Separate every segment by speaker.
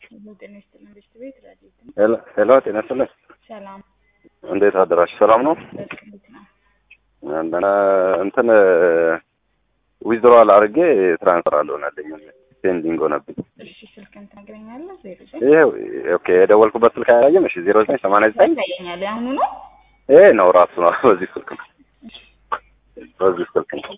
Speaker 1: ጤና ይስጥልን ቤት ቤት ረዲት ነው።
Speaker 2: ሄሎ ሄሎ፣ ጤና ይስጥልን።
Speaker 1: ሰላም
Speaker 2: እንዴት አደራችሁ? ሰላም ነው?
Speaker 1: በስክ እንዴት ነው?
Speaker 2: እንደና እንትን ዊዝድሮዋል አድርጌ ትራንስፈር አልሆነልኝ ፔንዲንግ ሆነብኝ።
Speaker 1: እሺ ስልክን ትነግረኛለህ? ዜሮ ዘጠኝ
Speaker 2: ይሄ ኦኬ፣ የደወልኩበት ስልክ አያየም። እሺ፣ ዜሮ ዘጠኝ ሰማንያ ዘጠኝ
Speaker 1: ያሳየኛል። የአሁኑ ነው።
Speaker 2: ይሄ ነው ራሱ ነው። በዚህ ስልክ ነው፣ በዚህ ስልክ ነው።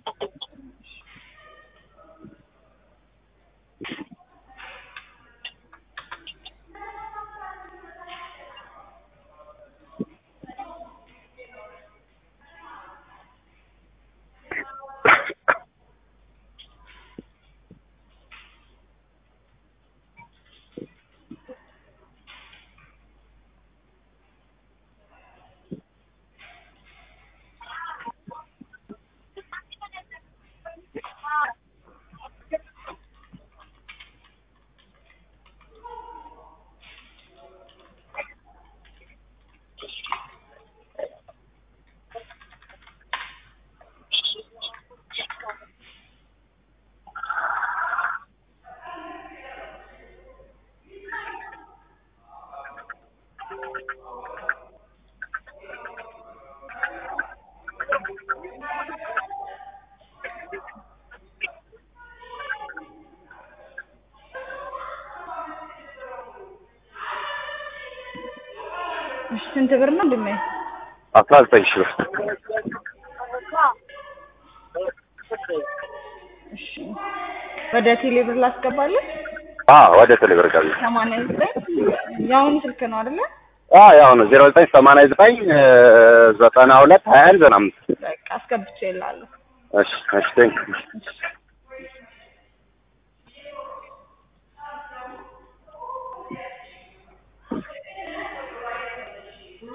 Speaker 1: እሺ ስንት ብር ነው ድሜ?
Speaker 2: አስራ ዘጠኝ ሺህ ብር
Speaker 1: እሺ ወደ ቴሌ ብር ላስገባለን።
Speaker 2: አ ወደ ቴሌብር ገቢ
Speaker 1: ሰማንያ ዘጠኝ የአሁኑ ስልክ ነው አይደለ?
Speaker 2: አ ያው ነው ዜሮ ዘጠኝ ሰማንያ ዘጠኝ ዘጠና ሁለት ሀያ አንድ ዘጠና አምስት
Speaker 1: በቃ አስገብቼ እላለሁ።
Speaker 2: እሺ እሺ ቴንክ
Speaker 1: እሺ